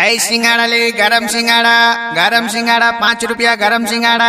है सिंगाड़ा ले गरम सिंगाड़ा गरम सिंगाड़ा पाँच रुपया गरम सिंगाड़ा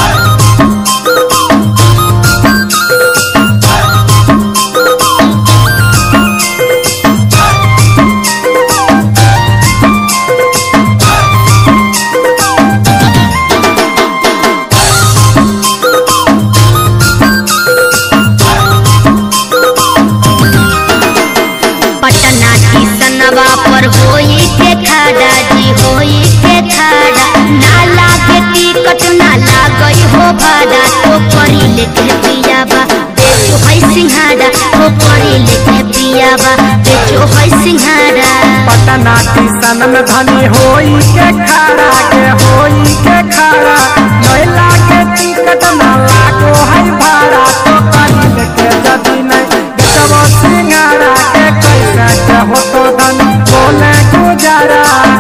पटना की सनवा पर होई के खड़ा जी होई के खड़ा ना लागे टिकट ना लागई हो भाड़ा तो करी लेके पियाबा बेचो है सिंघाड़ा तो करी लेके पियाबा बेचो है सिंघाड़ा पटना सन में धनी होई के खड़ा के होई के खड़ा महिला के टिकट ना लागो है भाड़ा तो करी लेके जदी नहीं बेचबो सिंगारा के कैसे के हो तो धन बोले गुजारा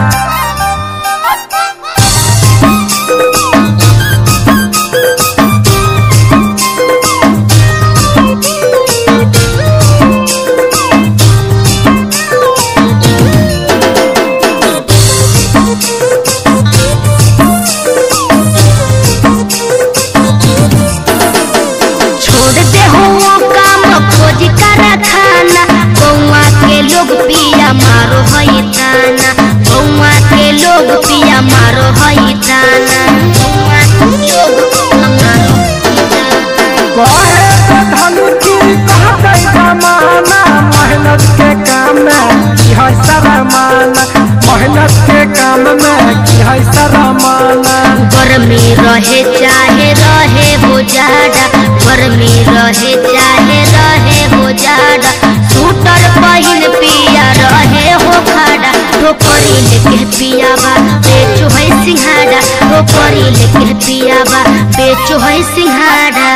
छोड़ दे हो वो काम खोज कर खाना गौवा के लोग पिया मारो हई ताना गौवा के लोग पिया मारो हई ताना गौवा के लोग पिया मारो हई ताना। कहे तो धन की कहते जमाना मेहनत के काम में की है शरमाना मेहनत के काम में की है शरमाना गर्मी रहे चाहे रहे हो जाड़ा गर्मी रहे चाहे रहे हो जाड़ा सूटर पहिन पिया रहे हो खाड़ा ठोकरी लेके पियाबा बेचो है सिंघाड़ा ठोकरी लेके पियाबा बेचो है सिंघाड़ा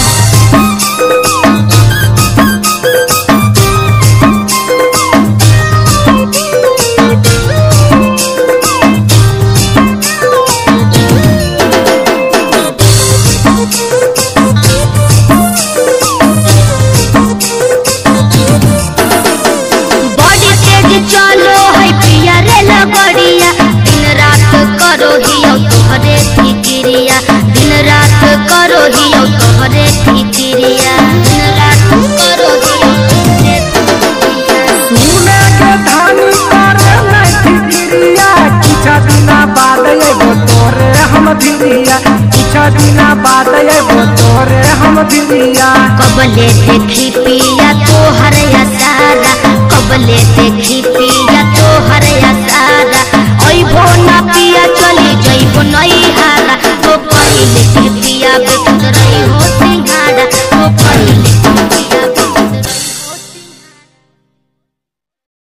बड़ी तेज चलो है पिया रे लगड़िया दिन रात करो हियो तोहरे फिक्रिया दिन रात करो हियो तोहरे फिक्रिया दिन रात करो हियो तोहरे फिक्रिया सुने के धानी करे नहीं फिक्रिया किछा दिना बाद एगो तोरे हम धिरिया किछा दिना बाद एगो तोरे हम धिरिया कबले देखी पिया तोहर सारा कबले देखी पिया